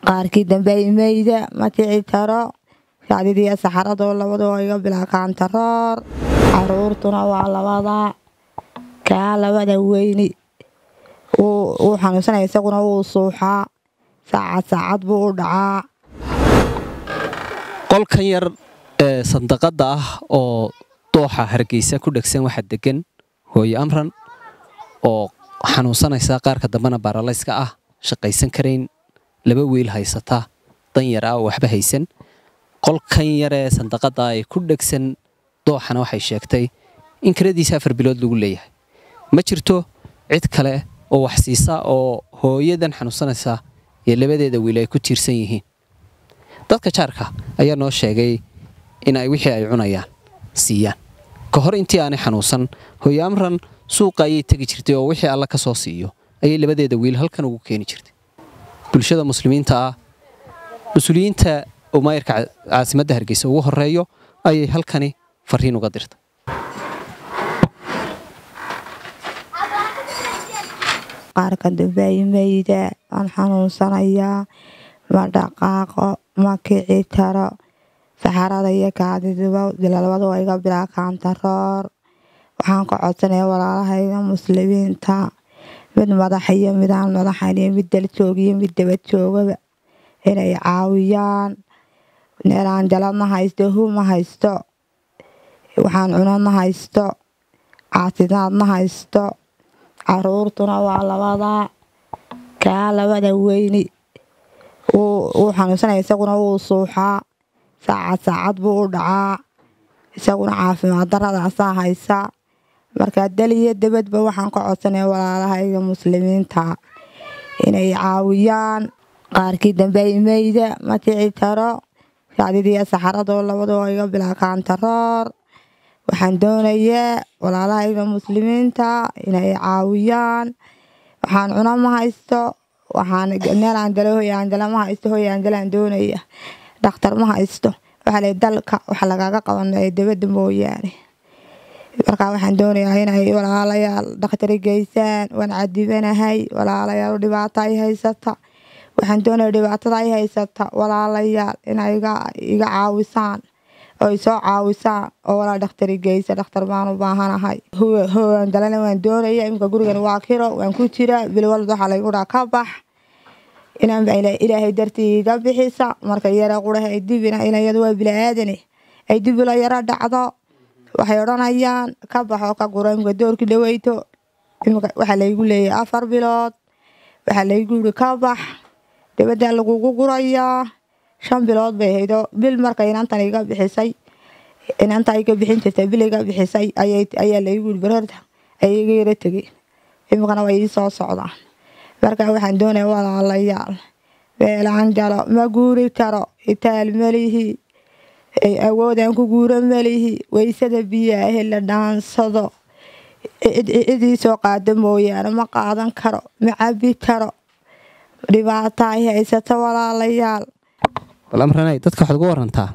qaarkii dambe imeyda ma kici karo sacdidiiyo saxaradoo labadoo iga bilaakantaroor caruurtuna waa labada kaa labada weyni wuu xanuunsanaya isaguna wuu suuxaa saacad saacad buu u dhacaa qolkan yar ee sandaqada ah oo dooxa hargeysa ku dhegsan waxaa degan hooyo amran oo xanuunsanaysa qaarka dambena baaralayska ah shaqaysan karayn laba wiil haysata dan yar ah oo waxba haysan qolkan yaree sandaqada ay ku dhegsan dooxana waxay sheegtay in kiradiisa afar bilood lagu leeyahay ma jirto cid kale oo wax siisa oo hooyadan xanuunsanaysa iyo labadeeda wiil ay ku tiirsan yihiin dadka jaarka ayaa noo sheegay in ay wixii ay cunayaan siiyaan ka hor intii aanay xanuunsan hooyo amran suuqa ayay tegi jirtay oo wixii alla ka soo siiyo ayay labadeeda wiil halkan ugu keeni jirtay bulshada muslimiinta ah mas-uuliyiinta oo maayarka caasimadda hargeysa ugu horeeyo ayay halkani fariin uga dirtay qaarka dambe imeyda waan xanuunsanayaa ma dhaqaaqo ma kici karo saxarada iyo kaadiduba labadu waa iga bilaakantaroor waxaan ka codsanaya walaalahayga muslimiinta mid madaxa iyo midaan madaxan iyo mid daljoog iyo mid daba joogaba inay caawiyaan neelaan jala ma haysto hu ma haysto waxaan cuno ma haysto caasidaad ma haysto caruurtuna waa labada kaa labada weyni wuu xanuunsanaya isaguna wuu suuxaa saacad saacad buu u dhacaa isaguna caafimaad daradaasaa haysa markaa daliyo dabadba waxaan ka codsanaya walaalahayga muslimiinta inay caawiyaan qaarkii dambe imeyda ma kici karo sacdidiiyo saxaradoo labadoo iga bilaakantaroor waxaan doonayaa walaalahayga muslimiinta inay caawiyaan waxaan cuno ma haysto waxaan neelaan jalo hoyaan jala ma haysto hoyaan jalaan doonaya dhakhtar ma haysto waxaa lay dalka waxa lagaga qabanaya dabadda mooyaane markaa waxaan doonayaa inay walaalayaal dhakhtari geysaan waan cadibanahay walaalayaal dhibaato ay haysata waxaan doonaya dhibaatada ay haysata walaalayaal inay iga caawisaan oo ay soo caawisaan oo walaa dhakhtari geysa dhakhtar baan u baahanahay hogaan dalana waan doonaya iminka gurigan waa kiro waan ku jira bil walba waxaa laygu dhaa ka bax inaan ilaahay dartii iga bixisa marka yara quraha ay dibina ilayadu waa bilaaadane ay dibila yaro dhacdo waxay odhanayaan ka baxoo ka guro imika doorkii dhaweyto waxaa laygu leeyahay afar bilood waxaa laygu yiri ka bax dabaddaa lagugu gurayaa shan bilood bay haydo bil marka inantan iga bixisay inanta iga bixin jirtay bil iga bixisay ayaa laygu yiri barorta ayay iga yaro tegeen imikana way ii soo socdaan marka waxaan doonaya walaalayaal beelaan jalo ma guuri karo itaal malihi awoodaan ku guuro malihi waysada biyaahe la dhaansado cidii soo qaado mooyaane ma qaadan karo ma cabi karo dhibaata ay haysato walaalayaal bal amranay dadka waxaad uga warantaa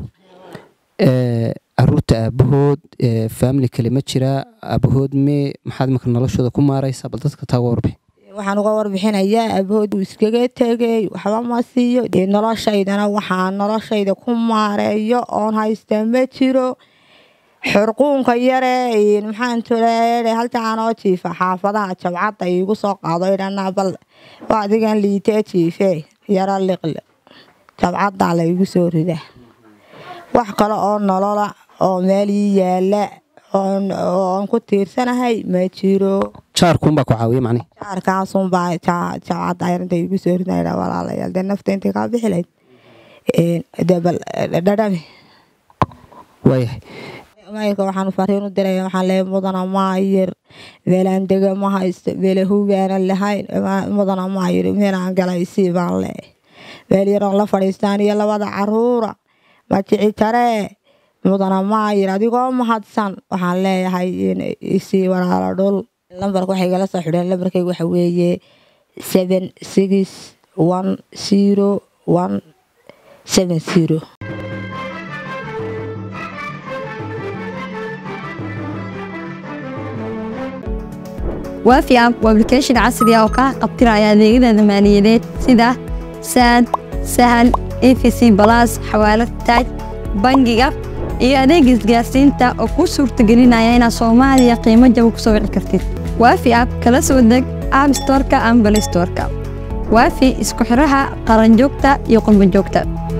caruurta aabahood faamili kale ma jira aabahood mee maxaad imika noloshooda ku maaraysaa bal dadka taa uga warbixi waxaan uga warbixinayaa aabahood uu iskaga tegay waxba ma siiyo dee noloshaydana waxaan noloshayda ku maareeyo oon haysta ma jiro xurquunka yare maxaan tule haltaanoo jiifa xaafadaha jabcadda iigu soo qaado idhanaa bal waa adigan liitee jiife yaro liqle jabcaddaa la igu soo ridaa wax kale oo nolola oo meel ii yaala oon ku tiirsanahay ma jiro jaarkuunbaa ku caawiya macnihi jaarkaasunbaa jabcadda arinta igu soo ridayna walaalayaal dee nafta intay kaa bixi lahayd dee bal dhadhami waayahay maayirka waxaan fariin u diraya waxaan leeyahay mudana maayir meelaan dega ma haysto meela hubaanan lahayn mudana maayir meelaan galaysii baan leeyahay meel yaroon la fadhiistaan iyo labada caruura ma jici karee mudana maayir adigoo mahadsan waxaan leeyahay isii walaalo dhul lambarka waxay igala soo xidheen lambarkayga waxa weeye seven six one zero one seven zero waafi app waa application casri ah oo kaa qabtiraya adeegyada maaliyadeed sida saad sahal efc balas xawaalad taaj bangiga iyo adeega isgaarsiinta oo kuu suurtagelinaya inaad soomaaliya qiimo jaba ku soo wici kartid waafi app kala soo deg app storeka ama balistoreka waafi isku xiraha qaranjoogta iyo qurbanjoogta